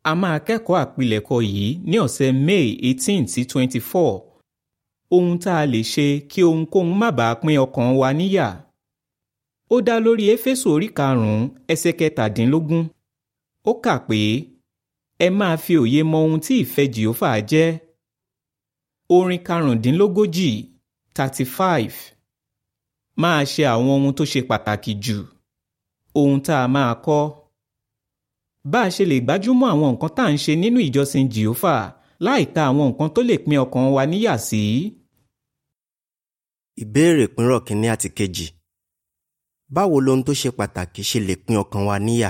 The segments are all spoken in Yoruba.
a máa kẹ́kọ̀ọ́ àpilẹ̀kọ yìí ní ọ̀sẹ̀ May eighteen sí twenty four ohun tá a lè ṣe kí ohunkóhun má bàa pín ọkàn wa níyà ó dá lórí éfésù orí karùn-ún ẹsẹ̀ kẹtàdínlógún ó kà pé ẹ máa fi òye mọ ohun tí ìfẹ́ jìófà jẹ́ orin karùndínlógójì thirty five máa ṣe àwọn ohun tó ṣe pàtàkì jù ohun tá a máa kọ́ bá a ṣe lè gbájúmọ́ àwọn nǹkan tá à ń ṣe nínú ìjọsìn jìófà láìka àwọn nǹkan tó lè pín ọkàn wa níyà sí. Ìbéèrè pínrọ̀ kínní àti kejì. Báwo lohun tó ṣe pàtàkì ṣe lè pín ọkàn wa níyà?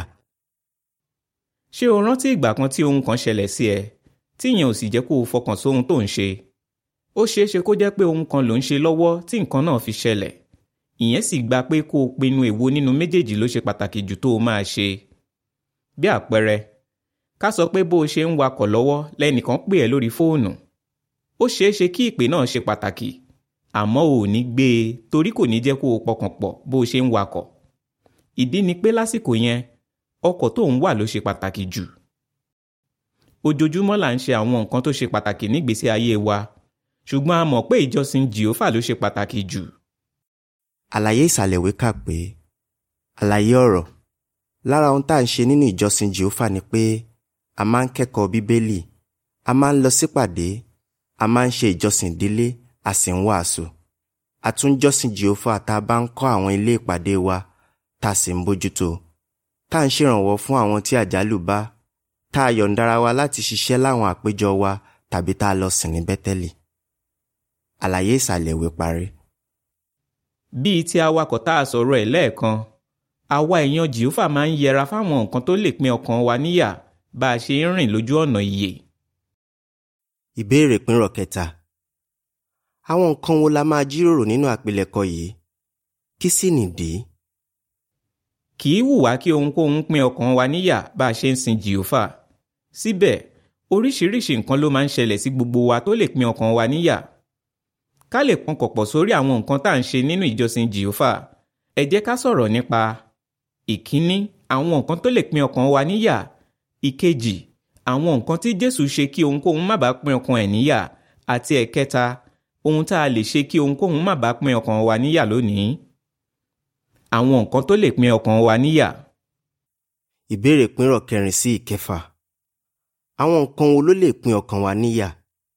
ṣé o rántí ìgbà kan tí ohun kan ṣẹlẹ̀ sí ẹ tí ìyẹn ò sì jẹ́ kó o fọkàn sóhun tó ń ṣe? ó ṣeé ṣe kó jẹ́ pé ohun kan ló ń ṣe lọ́wọ́ tí nǹkan náà fi ṣẹlẹ̀ ìyẹn sì gba pé kó o pinnu èwo nínú méjèèjì ló ṣe pàtàkì jù tó o máa ṣe. bí àpẹẹrẹ ká sọ pé bó o ṣe ń wakọ̀ lọ́wọ́ lẹ́nìkan pè ẹ́ lórí fóònù ó ṣeé ṣe kí ìpè náà ṣe pàtàkì àmọ́ ò ní gbé e torí kò ní jẹ́ kó o pọkàn pọ̀ bó o ṣe ń wakọ̀ ìdí ni pé lásìkò yẹn ọkọ̀ tó ń wà ló ṣe pàtàkì jù ojoojúmọ́ là ń ṣe àwọn nǹkan tó ṣe pàtàkì nígbésí ayé wa ṣùgbọ́n a mọ̀ pé ìjọsìn jìófà ló ṣe pàtàkì jù Àlàyé ìsàlẹ̀ ìwé kà pé àlàyé ọ̀rọ̀ lára ohun tá à ń ṣe nínú ìjọsìn Jèhófà ni pé a máa ń kẹ́kọ̀ọ́ Bíbélì a máa ń lọ sípàdé a máa ń ṣe ìjọsìn ìdílé a sì ń wàásù a tún jọ́sìn Jèhófà tá a bá ń kọ́ àwọn ilé ìpàdé wa tá a sì ń bójútó tá à ń ṣèrànwọ́ fún àwọn tí àjálù bá tá a yọ̀ǹda ara wa láti ṣiṣẹ́ láwọn àpéjọ wa tàbí tá a lọ sìn ní Bẹ́tẹ́lì àlàyé ìsàlẹ̀ ìwé parí. bíi ti awakọ̀ tá a sọ̀rọ̀ ẹ̀ lẹ́ẹ̀kan àwa èèyàn jìófà máa ń yẹra fáwọn nǹkan tó lè pín ọkàn wa níyà bá a ṣe ń rìn lójú ọ̀nà ìyè. Ìbéèrè pínrọ̀ kẹta. Àwọn nǹkan wo la máa jíròrò nínú àpilẹ̀kọ yìí? Kí sì nìdí? kì í wù wá kí ohunkóhun pín ọkàn wa níyà bá a ṣe ń sin jìófà síbẹ̀ oríṣiríṣi nǹkan ló máa ń ṣẹlẹ̀ sí gbogbo wa tó lè pín ọkàn wa níyà ká lè pọnkàn pọ̀ sórí àwọn nǹkan tá à ń ṣe nínú ìjọsìn jìófà ẹ jẹ́ ká sọ̀rọ̀ nípa ìkíní àwọn nǹkan tó lè pín ọkàn wa níyà ìkejì àwọn nǹkan tí Jésù ṣe kí ohunkóhun má bàa pín ọkàn ẹ̀ níyà àti ẹ̀kẹta ohun tá a lè ṣe kí ohunkóhun má bàa pín ọkàn wa níyà lónìí àwọn nǹkan tó lè pín ọkàn wa níyà Ìbéèrè pínrọ̀ kẹrin sí ìkẹfà. Àwọn nǹkan wo ló lè pín ọkàn wa níyà?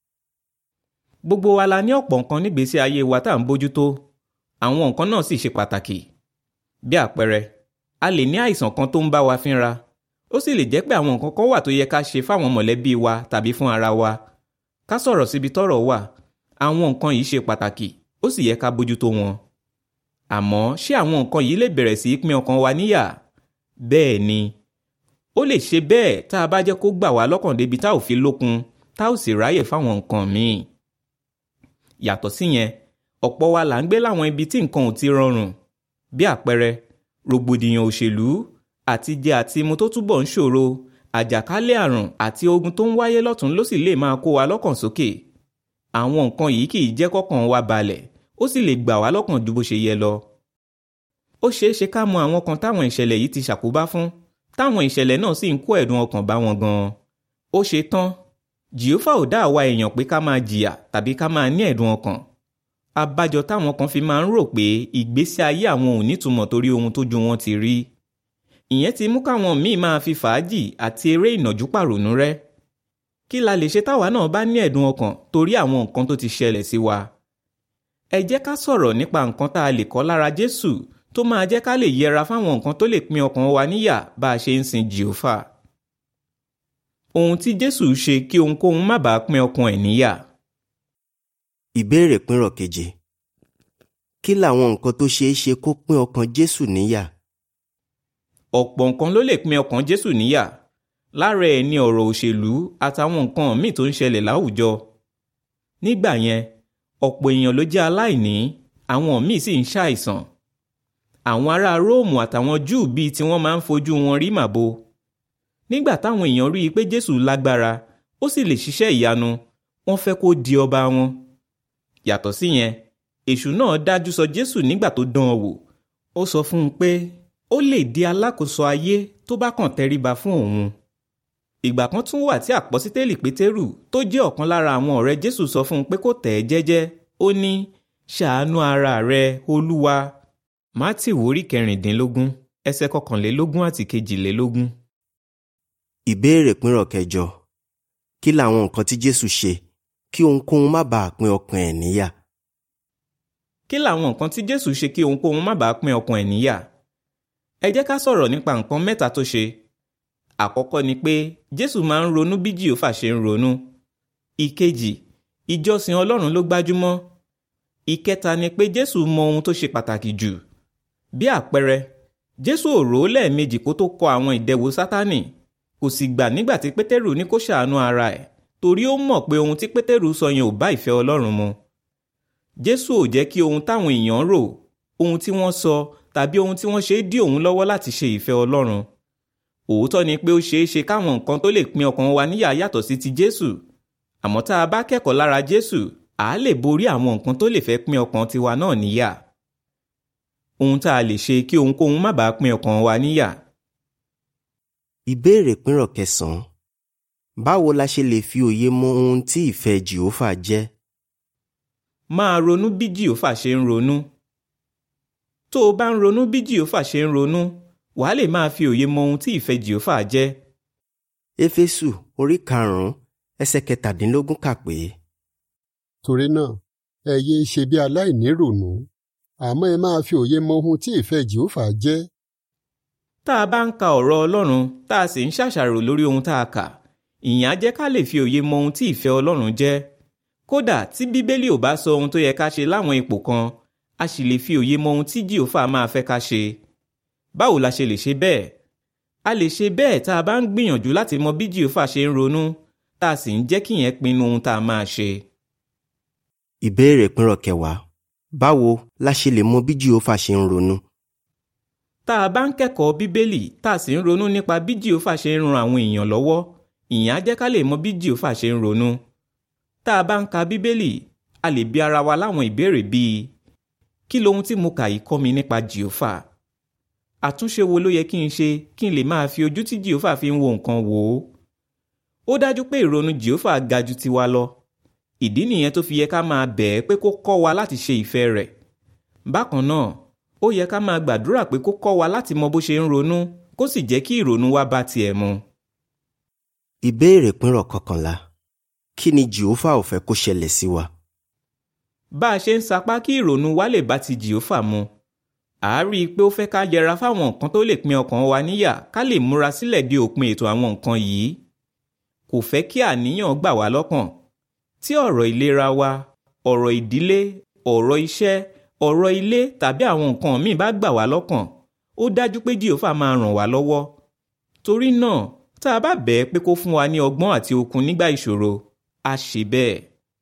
gbogbo wa la ní ọ̀pọ̀ nǹkan nígbésí ayé wa tá à ń bójútó àwọn nǹkan náà sì ṣe pàtàkì bí àpẹẹrẹ a lè ní àìsàn kan tó ń bá wa fínra ó sì lè jẹ́ pé àwọn nǹkan kan wà tó yẹ ká ṣe fáwọn mọ̀lẹ́bí wa tàbí fún ara wa ká sọ̀rọ̀ síbi tọ́rọ̀ wà àwọn nǹkan yìí ṣe pàtàkì ó sì yẹ ká bójútó wọn àmọ́ ṣé àwọn nǹkan yìí lè bẹ̀rẹ̀ sí í pín ọkàn wa níyà bẹ́ẹ̀ ni ó lè ṣe bẹ́ẹ̀ tá a bá jẹ́ kó gbà wá lọ́kàn débi tá ò fi lókun tá ò sì ráyè fáwọn nǹkan míì yàtọ̀ síyẹn ọ̀pọ̀ wa là ń gbé láwọn ibi tí nǹkan ò ti rọrùn bí àpẹẹrẹ rògbòdìyàn òṣèlú àtijẹ àti mu tó túbọ̀ ń ṣòro àjàkálẹ̀ àrùn àti ogun tó ń wáyé lọ́tún ló sì lè máa kó wa lọ́kàn sókè àwọn nǹkan yìí kì í jẹ́ kọ́kàn wa balẹ̀ ó sì lè gbà wá lọ́kàn ju bó ṣe yẹ lọ. ó ṣeé ṣe ká mọ àwọn kan táwọn ìṣẹ̀lẹ̀ yìí ti ṣàkóbá fún táwọn ìṣẹ̀lẹ̀ náà sì ń kó ẹ̀dùn ọkàn bá wọn gan-an. ó ṣe tán jìófà ò dá àwa èèyàn pé ká máa jìyà tàbí ká máa ní ẹ̀dùn ọkàn. abájọ táwọn kan fi máa ń rò pé ìgbésí ayé àwọn ò nítumọ̀ torí ohun tójú wọn ti rí. ìyẹn ti mú káwọn míì máa fi fàájì àti eré ìnàjú pàrònú rẹ́. kí la lè ṣe táwa náà bá ní ẹ̀dùn ọkàn torí àwọn nǹkan tó ti ṣẹlẹ̀ sí wa ẹ jẹ́ ká sọ̀rọ̀ nípa nǹkan tá a lè kọ́ lára Jésù tó máa jẹ́ ká lè yẹra fáwọn nǹkan tó lè pín ọkàn wa níyà bá a ṣe ń sin Jèhófà. ohun tí Jésù ṣe kí ohunkóhun má bàa pín ọkàn ẹ̀ níyà. Ìbéèrè pínrọ̀ keje. Kí làwọn nǹkan tó ṣeé ṣe kó pín ọkàn Jésù níyà? ọ̀pọ̀ nǹkan ló lè pín ọkàn Jésù níyà lára ẹ̀ ni ọ̀rọ̀ òṣèlú àtàwọn nǹkan míì tó ń ṣẹlẹ̀ láwùjọ. nígbà yẹn ọ̀pọ̀ èèyàn ló jẹ́ aláìní àwọn míì sì ń ṣàìsàn. àwọn ará róòmù àtàwọn júù bíi tí wọ́n máa ń fojú wọn rí màbo. nígbà táwọn èèyàn rí i pé jésù lágbára ó sì lè ṣiṣẹ́ ìyanu wọ́n fẹ́ kó di ọba wọn. yàtọ̀ síyẹn èṣù náà dájú sọ jésù nígbà tó dán an wò ó sọ fún un pé ó lè di alákòóso ayé tó bá kàn tẹríba fún òun. ìgbà kan tún wà tí àpọ́sítélì pétérù tó jẹ́ ọ̀kan lára àwọn ọ̀rẹ́ jésù sọ fún un pé kó tẹ̀ ẹ́ jẹ́jẹ́ ó ní ṣàánú ara rẹ olúwa mátì wórí kẹrìndínlógún ẹsẹ̀ kọkànlélógún àti kejìlélógún. ìbéèrè pínrọ̀ kẹjọ kí làwọn nǹkan tí jésù ṣe kí ohunkóhun má bàa pín ọkàn ẹ̀ níyà kí làwọn nǹkan tí jésù ṣe kí ohunkóhun má bàa pín ọkàn ẹ̀ níyà ẹ jẹ́ ká sọ̀rọ̀ nípa nǹkan mẹ́ta tó ṣe àkọ́kọ́ ni pé jésù máa ń ronú bí jìhófà ṣe ń ronú ìkejì ìjọsìn ọlọ́run ló gbájúmọ́ ìkẹta ni pé jésù mọ ohun tó ṣe pàtàkì jù bí àpẹẹrẹ jésù ò rò ó lẹ́ẹ̀mejì kó tó kọ àwọn ìdẹwò sátánì kò sì gbà nígbà tí pétérù ní kó ṣàánú ara ẹ̀ torí ó mọ̀ pé ohun tí pétérù sọ yẹn ò bá ìfẹ́ ọlọ́run mu jésù ò jẹ́ kí ohun táwọn èèyàn rò ohun tí wọ́n sọ tàbí ohun tí wọ́n ṣe dí òun lọ́wọ́ láti ṣe ìfẹ́ ọlọ́run òótọ́ ni pé ó ṣeé ṣe káwọn nǹkan tó lè pín ọkàn wa níyà yàtọ̀ sí ti jésù àmọ́ tá a bá kẹ́kọ̀ọ́ lára jésù à á lè borí àwọn nǹkan tó lè fẹ́ pín ọkàn tiwa náà níyà ohun tá a lè ṣe kí ohunkóhun má bàa pín ọkàn wa níyà ìbéèrè pínrọ̀ kẹsàn-án báwo la ṣe lè fi òye mọ ohun tí ìfẹ́ jìhófà jẹ́ máa ronú bí jìhófà ṣe ń ronú tó o bá ń ronú bí jìhófà ṣe ń ronú wàá lè máa fi òye mọ ohun tí ìfẹ́ jìhófà jẹ́ éfésù orí karùnún ẹsẹ̀ kẹtàdínlógún kà pé torí náà ẹ yéé ṣe bí aláìníròònú àmọ́ ẹ máa fi òye mọ ohun tí ìfẹ́ jehova jẹ́ tá a bá ń ka ọ̀rọ̀ ọlọ́run tá a sì ń ṣàṣàrò lórí ohun tá a kà ìyẹn á jẹ́ ká lè fi òye mọ ohun tí ìfẹ́ ọlọ́run jẹ́ kódà tí bíbélì ò bá sọ ohun tó yẹ ká ṣe láwọn ipò kan a sì lè fi òye mọ ohun tí jehova máa fẹ́ ká ṣe báwo la ṣe lè ṣe bẹ́ẹ̀ a lè ṣe bẹ́ẹ̀ tá a bá ń gbìyànjú láti mọ bí jehova ṣe ń ronú tá a sì ń jẹ́ kíyẹn pinnu ohun tá a máa ṣe. ìbéèrè pínrọ̀ kẹwàá báwo la ṣe lè mọ bí jehova ṣe ń ronú tá a bá ń kẹ́kọ̀ọ́ bíbélì tá a sì ń ronú nípa bí jehova ṣe ń ran àwọn èèyàn lọ́wọ́ ìyẹn á jẹ́ ká lè mọ bí jehova ṣe ń ronú tá a bá ń ka bíbélì a lè bi ara wa láwọn ìbéèrè bíi kí lohun tí mo kà yìí kọ́ mi nípa jehova àtúnṣe wo ló yẹ kí n ṣe kí n lè máa fi ojú tí jehova fi ń wo nǹkan wò ó ó dájú pé ìrònú jehova ga ju tiwa lọ ìdí nìyẹn tó fi yẹ ká máa bẹ̀ ẹ́ pé kó kọ́ wa láti ṣe ìfẹ́ rẹ̀ bákan náà ó yẹ ká máa gbàdúrà pé kó kọ́ wa láti mọ bó ṣe ń ronú kó sì jẹ́ kí ìrònú wa bá tiẹ̀ mu. ìbéèrè pínrọ̀ kọkànlá kí ni jehova ò fẹ́ kó ṣẹlẹ̀ sí wa bá a ṣe ń sapá kí ìrònú wa lè bá ti jehova mu à á rí i pé ó fẹ́ ká yẹra fáwọn nǹkan tó lè pín ọkàn wa níyà ká lè múra sílẹ̀ di òpin ètò àwọn nǹkan yìí kò fẹ́ kí àníyàn gbà wá lọ́kàn tí ọ̀rọ̀ ìlera wa ọ̀rọ̀ ìdílé ọ̀rọ̀ iṣẹ́ ọ̀rọ̀ ilé tàbí àwọn nǹkan míì bá gbà wá lọ́kàn ó dájú pé jehova máa ràn wá lọ́wọ́ torí náà tá a bá bẹ̀ ẹ́ pé kó fún wa ní ọgbọ́n àti okun nígbà ìṣòro á ṣe bẹ́ẹ̀.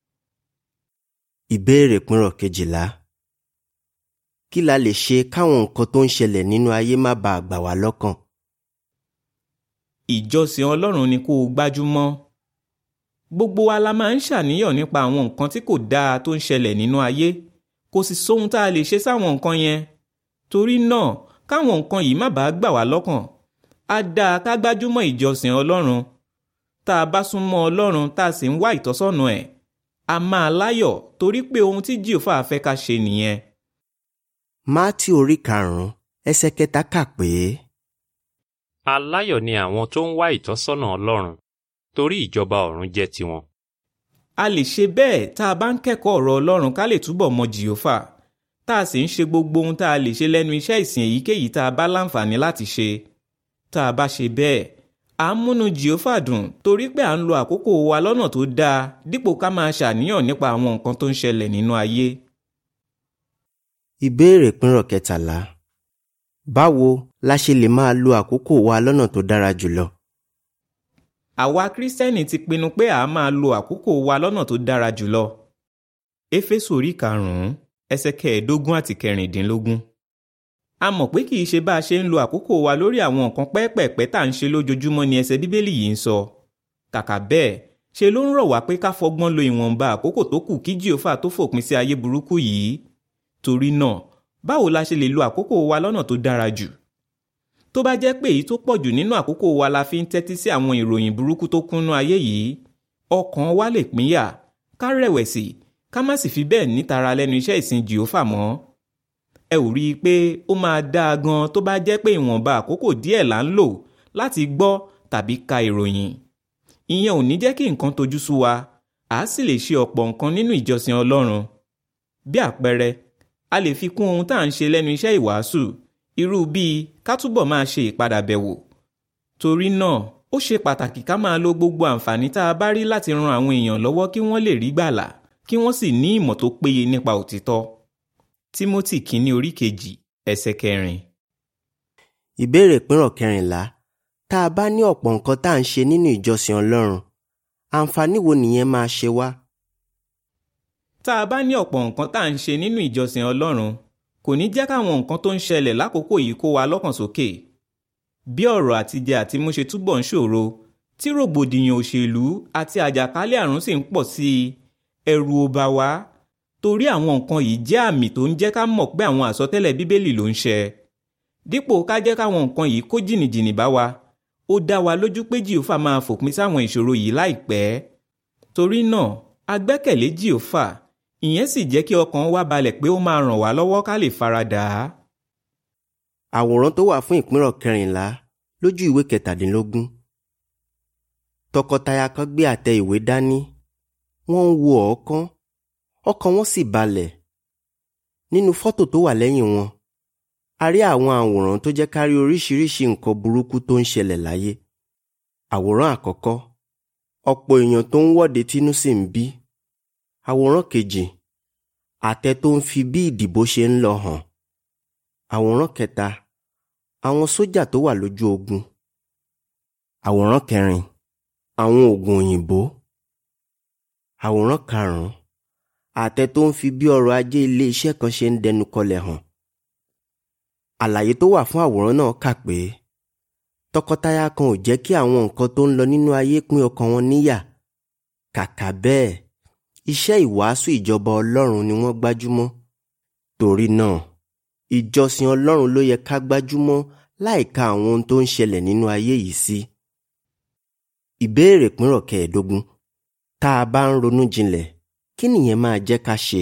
ìbéèrè pínrọ̀ kejìlá kí la lè ṣe káwọn nǹkan tó ń ṣẹlẹ̀ nínú ayé má bàa gbà wá lọ́kàn ìjọsìn ọlọ́run ni kó o gbájúmọ́ gbogbo wa la máa ń ṣàníyàn nípa àwọn nǹkan tí kò dáa tó ń ṣẹlẹ̀ nínú ayé kò sì sóhun tá a lè ṣe sáwọn nǹkan yẹn torí náà káwọn nǹkan yìí má bàa gbà wá lọ́kàn á dáa ká gbájúmọ́ ìjọsìn ọlọ́run tá a bá súnmọ́ ọlọ́run tá a sì ń wá ìtọ́sọ́nà ẹ̀ a máa láyọ̀ torí pé ohun tí jìòfà fẹ́ ká ṣe nìyẹn. mátí orí karùnún ẹsẹ̀ kẹta kà pé aláyọ̀ ni àwọn tó ń wá ìtọ́sọ́nà ọlọ́run torí ìjọba ọ̀run jẹ́ tiwọn. a lè ṣe bẹ́ẹ̀ tá a bá ń kẹ́kọ̀ọ́ ọ̀rọ̀ ọlọ́run ká lè túbọ̀ mọ jìòfà tá a sì ń ṣe gbogbo ohun tá a lè ṣe lẹ́nu iṣẹ́ ìsìn èyíkéyìí tá a bá láǹfààní láti ṣe tá a bá ṣe bẹ́ẹ̀ à ń múnú jìòfà dùn torí pé à ń lo àkókò wa lọ́nà tó dáa dípò ká máa ṣàníyàn nípa àwọn nǹkan tó ń ṣẹlẹ̀ nínú ayé. ìbéèrè pínrọ̀ kẹtàlá báwo la ṣe lè máa lo àkókò wa lọ́nà tó dára jùlọ àwa kírísítẹ́nì ti pinnu pé à á máa lo àkókò wa lọ́nà tó dára jùlọ. éfésù orí karùn-ún ẹsẹ̀ kẹẹ̀ẹ́dógún àti kẹrìndínlógún. a mọ̀ pé kì í ṣe bá a ṣe ń lo àkókò wa lórí àwọn nǹkan pẹ́ẹ́pẹ̀ẹ́pẹ́ tá à ń ṣe lójoojúmọ́ ni ẹsẹ̀ bíbélì yìí ń sọ. kàkà bẹ́ẹ̀ ṣe ló ń rọ̀ wá pé ká fọgbọ́n lo ìwọ̀nba àkókò tó kù kí jíòfà tó fòpin sí ayé burúkú yìí. torí náà báwo la ṣe lè lo àkókò wa lọ́nà tó dára jù? tó bá jẹ́ pé èyí tó pọ̀ jù nínú àkókò wa la fi ń tẹ́tí sí àwọn ìròyìn burúkú tó kúnnú ayé yìí ọkàn wa lè pínyà ká rẹ̀wẹ̀sì ká má sì fi bẹ́ẹ̀ nítara lẹ́nu iṣẹ́ ìsìn jìófà mọ́ ẹ ò rí i pé ó máa dáa gan tó bá jẹ́ pé ìwọ̀nba àkókò díẹ̀ là ń lò láti gbọ́ tàbí ka ìròyìn ìyẹn ò ní jẹ́ kí nǹkan tojú sú wa à á sì lè ṣe ọ̀pọ̀ nǹkan nínú ìjọsìn Ọlọ́run bí àpẹẹrẹ a lè fi kún ohun tá à ń ṣe lẹ́nu iṣẹ́ ìwàásù irú bíi ká túbọ̀ máa ṣe ìpadàbẹ̀wò torí náà ó ṣe pàtàkì ká máa lo gbogbo àǹfààní tá a bá rí láti ran àwọn èèyàn lọ́wọ́ kí wọ́n lè rí gbàlà kí wọ́n sì ní ìmọ̀ tó péye nípa òtítọ́ Tímótì kínní orí kejì ẹsẹ̀ kẹrin. ìbéèrè pínrọ̀ kẹrìnlá tá a bá ní ọ̀pọ̀ nǹkan tá à ń ṣe nínú ìjọsìn Ọlọ́run àǹfààní wo nìyẹn máa ṣe wá? tá a bá ní ọ̀pọ̀ nǹkan tá à ń ṣe nínú ìjọsìn Ọlọ́run kò ní jẹ́ káwọn nǹkan tó ń ṣẹlẹ̀ lákòókò yìí kó wa lọ́kàn sókè bí ọ̀rọ̀ àtijẹ àti mú ṣe túbọ̀ ń ṣòro tí rògbòdìyàn òṣèlú àti àjàkálẹ̀ àrùn sì ń pọ̀ sí i ẹ̀rù ò bà wá torí àwọn nǹkan yìí jẹ́ àmì tó ń jẹ́ ká mọ̀ pé àwọn àsọtẹ́lẹ̀ bíbélì ló ń ṣẹ dípò ká jẹ́ káwọn nǹkan yìí kó jìnnìjìnnì bá wa ó dá wa lójú pé jìófà máa fòpin sáwọn ìṣòro yìí láìpẹ́ torí náà a gbẹ́kẹ̀lé jìófà ìyẹn sì jẹ́ kí ọkàn wa balẹ̀ pé ó máa ràn wá lọ́wọ́ ká lè faradà á. àwòrán tó wà fún ìpínrọ̀ kẹrìnlá lójú ìwé kẹtàdínlógún tọkọtaya kan gbé àtẹ ìwé dání wọ́n ń wo ọ̀ọ́kán ọkàn wọn sì balẹ̀ nínú fọ́tò tó wà lẹ́yìn wọn a rí àwọn àwòrán tó jẹ́ ká rí oríṣiríṣi nǹkan burúkú tó ń ṣẹlẹ̀ láyé àwòrán àkọ́kọ́ ọ̀pọ̀ èèyàn tó ń wọ́de tínú sì ń bí àwòrán kejì àtẹ tó ń fi bí ìdìbò ṣe ń lọ hàn àwòrán kẹta àwọn sójà tó wà lójú ogun àwòrán kẹrin àwọn oògùn òyìnbó àwòrán karùnún àtẹ tó ń fi bí ọrọ̀ ajé ilé iṣẹ́ kan ṣe ń dẹnu kọlẹ̀ hàn àlàyé tó wà fún àwòrán náà kà pé tọkọtaya kan ò jẹ́ kí àwọn nǹkan tó ń lọ nínú ayé pín ọkàn wọn níyà kàkà bẹ́ẹ̀ iṣẹ́ ìwàásù ìjọba Ọlọ́run ni wọ́n gbájúmọ́ torí náà ìjọsìn Ọlọ́run ló yẹ ká gbájúmọ́ láìka àwọn ohun tó ń ṣẹlẹ̀ nínú ayé yìí sí. ìbéèrè pínrọ̀ kẹẹ̀ẹ́dógún tá a bá ń ronú jinlẹ̀ kí nìyẹn máa jẹ́ ká ṣe.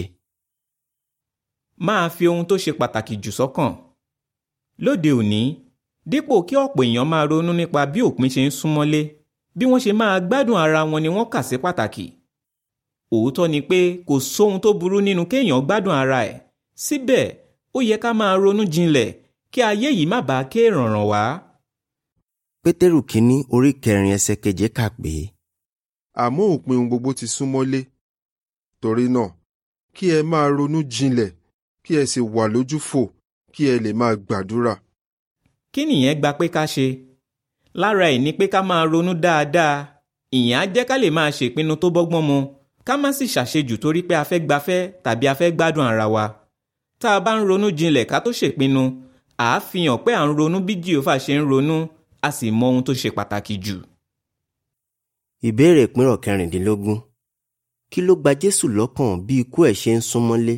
máa fi ohun tó ṣe pàtàkì jù sọ́kàn lóde òní dípò kí ọ̀pọ̀ èèyàn máa ronú nípa bí òpin ṣe ń súnmọ́lé bí wọ́n ṣe máa gbádùn ara wọn ni wọ́n kà sí pàtàkì òótọ́ ni pé kò sóhun tó burú nínú kéèyàn gbádùn ara ẹ̀ síbẹ̀ ó yẹ ká máa ronú jinlẹ̀ kí ayé yìí má bàa ké rànràn wá. pétérù kínní orí kẹrin ẹsẹ̀ keje kà pé. àmọ́ òpin ohun gbogbo ti súnmọ́lé torí náà kí ẹ máa ronú jinlẹ̀ kí ẹ sì wà lójúfò kí ẹ lè máa gbàdúrà. kí nìyẹn gba pé ká ṣe lára ẹ̀ ni pé ká máa ronú dáadáa ìyẹn á jẹ́ ká lè máa ṣèpinnu tó bọ́gbọ́n mu ká má sì ṣàṣejù torí pé a fẹ́ gbafẹ́ tàbí a fẹ́ gbádùn ara wa tá a bá ń ronú jinlẹ̀ ká tó ṣèpinnu à á fi hàn pé à ń ronú bí jìhófà ṣe ń ronú a sì mọ ohun tó ṣe pàtàkì jù. ìbéèrè ìpínrọ̀ kẹrìndínlógún kí ló gba jésù lọ́kàn bí ikú ẹ̀ ṣe ń súnmọ́lé.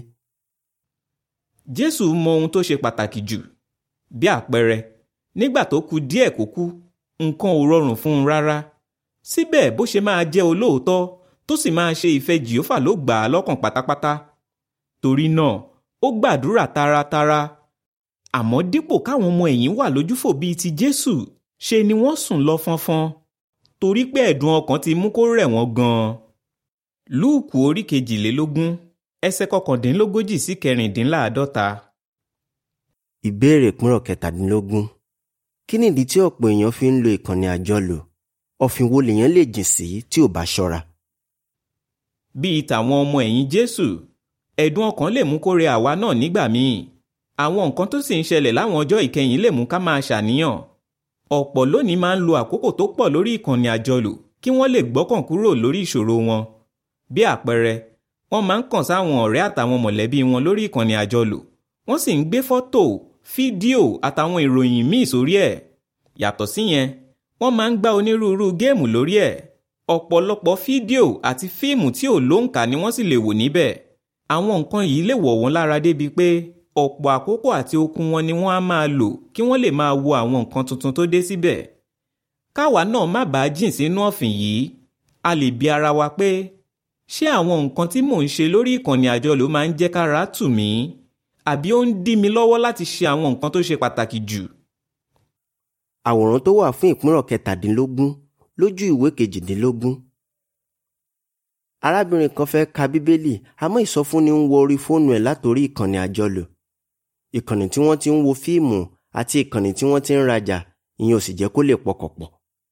jésù mọ ohun tó ṣe pàtàkì jù bí àpẹẹrẹ nígbà tó kù díẹ̀ kó kú nǹkan ò rọrùn fún un rárá síbẹ̀ bó ṣe máa jẹ́ olóòótọ́ tó sì máa ṣe ìfẹ́ jìhófà ló gbà á lọ́kàn pátápátá torí náà ó gbàdúrà taratara àmọ́ dípò káwọn ọmọ ẹ̀yìn wà lójúfò bíi ti jésù ṣe ni wọ́n sùn lọ fọnfọn torí pé ẹ̀dùn ọkàn ti mú kó rẹ̀ wọ́n gan-an. lúùkù orí kejìlélógún ẹsẹ̀ kọkàndínlógójì sí kẹrìndínláàádọ́ta. ìbéèrè ìpínrọ̀ kẹtàdínlógún kí nìdí tí ọ̀pọ̀ èèyàn fi ń lo ìkànnì àjọlò ọ̀fìn wo lèèyàn lè jìn sí tí ò bá ṣọ́ra. bíi tàwọn ọmọ ẹ̀yìn jésù ẹ̀dùn ọkàn lè mú kó rẹ̀ àwa náà nígbà míì àwọn nǹkan tó sì ń ṣẹlẹ̀ láwọn ọjọ́ ìkẹyìn lè mú ká máa ṣàníyàn ọ̀pọ̀ lónìí máa ń lo àkókò tó pọ̀ lórí ìkànnì àjọlò kí wọ́n lè gbọ́kàn kúrò lórí ìṣòro wọn bí àpẹẹrẹ wọ́n máa ń kàn sáwọn ọ̀rẹ́ àtàwọn mọ̀lẹ́bí wọn lórí ìkànnì àjọlò wọ́n sì ń gbé fọ́tò fídíò àtàwọn ìròyìn míì sórí ẹ̀ yàtọ̀ síyẹn wọ́n máa ń gbá onírúurú géèmù lórí ẹ̀ ọ̀pọ̀lọpọ̀ fídíò àti fíìmù tí ò lóǹkà ni wọ́n sì lè wò níbẹ̀ àwọn nǹkan yìí lè wọ̀ wọ́n lára débi pé ọ̀pọ̀ àkókò àti okun wọn ni wọ́n á máa lò kí wọ́n lè máa wo àwọn nǹkan tuntun tó dé síbẹ̀. káwa náà má bàa jìn sínú ọ̀fìn yìí a lè bi ara wa pé ṣé àwọn nǹkan tí mò ń ṣe lórí ìkànnì àjọlò máa ń jẹ́ kára tù mí àbí ó ń dí mi lọ́wọ́ láti ṣe àwọn nǹkan tó ṣe pàtàkì jù. àwòrán tó wà fún ìpínrọ̀ kẹtàdínlógún lójú ìwé kejìdínlógún. arábìnrin kan fẹ́ ka bíbélì àmọ́ ìsọfúnni ń wọ orí fóònù ẹ̀ látòrí ìkànnì àjọlò ìkànnì tí wọ́n ti ń wo fíìmù àti ìkànnì tí wọ́n ti ń rajà ìyẹn ò sì jẹ́ kó lè pọkànpọ̀.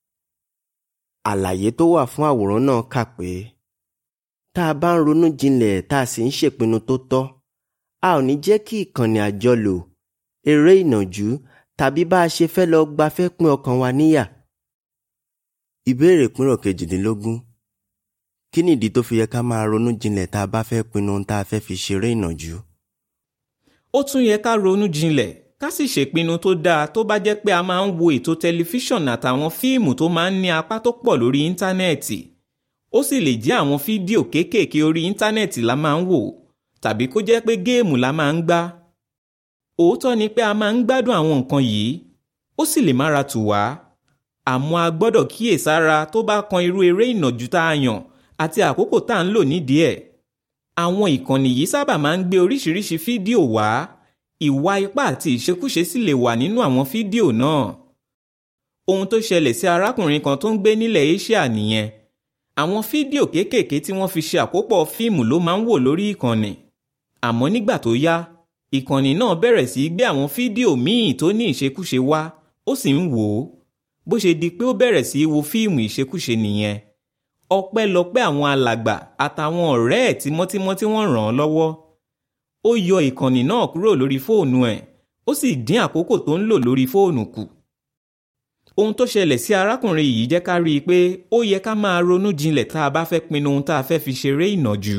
àlàyé tó wà fún àwòrán náà kà pé tá a bá ń ronú jinlẹ̀ tá a sì ń ṣèpinnu tó tọ́ a ò ní jẹ́ kí ìkànnì àjọlò eré ìnàjú tàbí bá a ṣe fẹ́ lọ gbafẹ́ pín ọkàn wa níyà. ìbéèrè ìpínrọ̀ kejìdínlógún kí nìdí tó fi yẹ ká máa ronú jinlẹ̀ tá a bá fẹ́ pinnu ohun tá a fẹ́ fi ṣeré ìnàjú. ó tún yẹ ká ronú jinlẹ̀ ká sì ṣèpinnu tó dáa tó bá jẹ́ pé a máa ń wo ètò tẹlifíṣọ̀n àtàwọn fíìmù tó máa ń ní apá tó pọ̀ lórí íńtánẹ́ẹ̀tì ó sì lè jẹ́ àwọn fídíò kéékèèké orí íńtánẹ́ẹ̀tì la máa ń wò tàbí kó jẹ́ pé géèmù la máa ń gbá. òótọ́ ni pé a máa ń gbádùn àwọn nǹkan yìí ó sì lè mára tù wá àmọ́ a gbọ́dọ̀ kíyèsára tó bá kan irú eré ìnàjú tá a yàn àti àkókò tá à ń lò nídìí ẹ̀. àwọn ìkànnì yìí sábà máa ń gbé oríṣiríṣi fídíò wá ìwà ipá àti ìṣekúṣe sì lè wà nínú àwọn fídíò náà. ohun tó ṣẹlẹ̀ sí arákùnrin kan tó ń gbé nílẹ̀ Asia nìyẹn àwọn fídíò kéékèèké tí wọ́n fi ṣe àkópọ̀ fíìmù ló máa ń wò lórí ìkànnì àmọ́ nígbà tó yá ìkànnì náà bẹ̀rẹ̀ sí í gbé àwọn fídíò míì tó ní ìṣekúṣe wá ó sì ń wò ó bó ṣe di pé ó bẹ̀rẹ̀ sí í wo fíìmù ìṣekúṣe nìyẹn ọpẹ́lọpẹ́ àwọn alàgbà àtàwọn ọ̀rẹ́ ẹ̀ tímọ́tímọ́ tí wọ́n ràn án lọ́wọ́ ó yọ ìkànnì náà kúrò lórí fóònù ẹ̀ ó sì dín àkókò tó ń lò lórí fóònù kù ohun tó ṣẹlẹ̀ sí arákùnrin yìí jẹ́ ká rí i pé ó yẹ ká máa ronú jinlẹ̀ tá a bá fẹ́ pinnu ohun tá a fẹ́ fi ṣeré ìnàjú.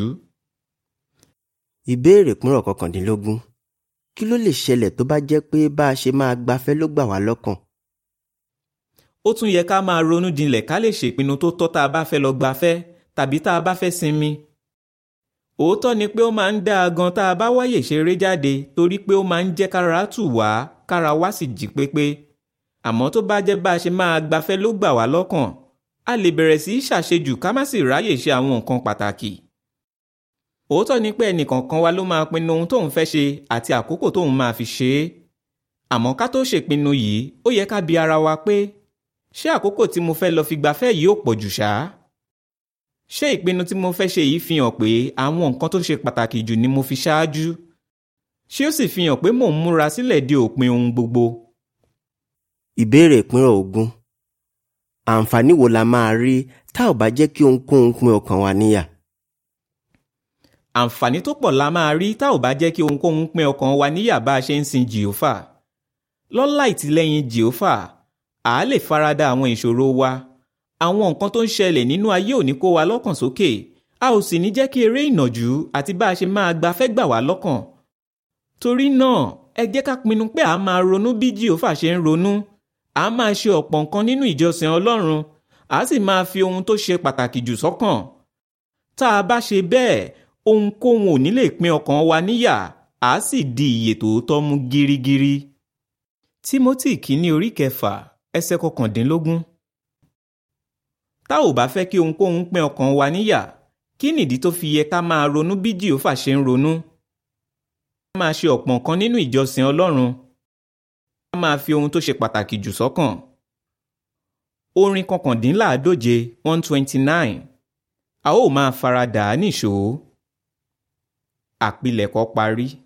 ìbéèrè ìpínrọ̀ kọkàndínlógún kí ló lè ṣẹlẹ̀ tó bá jẹ́ pé bá a ṣe máa gbafẹ́ ló gbà wá lọ́kàn. ó tún yẹ ká máa ronú jinlẹ̀ ká lè ṣèpinnu tó tọ́ tá a bá fẹ́ lọ gbafẹ́ tàbí tá a bá fẹ́ sinmi. òótọ́ ni pé ó máa ń dáa gan tá a bá wáyè ṣeré jáde torí pé ó máa ń jẹ́ kára tù wá kára wá sì jí pépé àmọ́ tó bá jẹ́ bá a ṣe máa gbafẹ́ ló gbà wá lọ́kàn a lè bẹ̀rẹ̀ sí í ṣàṣejù ká má sì ráyè ṣe àwọn nǹkan pàtàkì. òótọ́ ni pé ẹnìkọ̀ọ̀kan wa ló máa pinnu ohun tóun fẹ́ ṣe àti àkókò tóun máa fi ṣe é. àmọ́ ká tó ṣèpinnu yìí ó yẹ ká bi ara wa pé ṣé àkókò tí mo fẹ́ lọ fi gbafẹ́ yìí ò pọ̀ jù ṣá? ṣé ìpinnu tí mo fẹ́ ṣe yìí fi hàn pé àwọn nǹkan tó ṣe pàtàkì jù ni mo fi ṣáájú? ṣé ó sì fi hàn pé mò ń múra sílẹ̀ de òpin ohun gbogbo? ìbéèrè ìpínrọ̀ ogún àǹfààní wo la máa rí tá ò bá jẹ́ kí ohunkóhun pín ọkàn wa níyà. àǹfààní tó pọ̀ la máa rí tá ò bá jẹ́ kí ohunkóhun pín ọkàn wa níyà bá a ṣe ń sin jìófà lọ́lá ìtìlẹ́yìn jìófà à á lè farada àwọn ìṣòro wa àwọn nǹkan tó ń ṣẹlẹ̀ nínú ayé ò ní kó wa lọ́kàn sókè a ò sì ní jẹ́ kí eré ìnàjú àti bá a ṣe máa gbafẹ́ gbà wá lọ́kàn torí náà ẹ jẹ́ ká pinnu pé a máa ronú bí jìófà ṣe ń ronú a máa ṣe ọ̀pọ̀ nǹkan nínú ìjọsìn Ọlọ́run a sì máa fi ohun tó ṣe pàtàkì jù sọ́kàn. tá a bá ṣe bẹ́ẹ̀ ohunkóhun ò ní lè pín ọkàn wa níyà a sì di ìyè tòótọ́ mú gírígírí. Tímótì kìíní orí kẹfà ẹsẹ̀ kọkàndínlógún. tá ò bá fẹ́ kí ohunkóhun pín ọkàn wa níyà kí nìdí tó fi yẹ ká máa ronú bí Jèhófà ṣe ń ronú. a máa ṣe ọ̀pọ̀ nǹkan nínú ìjọsìn Ọlọ́run a máa fi ohun tó ṣe pàtàkì jù sọ́kàn. orin kọkàndínláàádóje one twenty nine a ó máa faradà á nìṣó. àpilẹ̀kọ parí.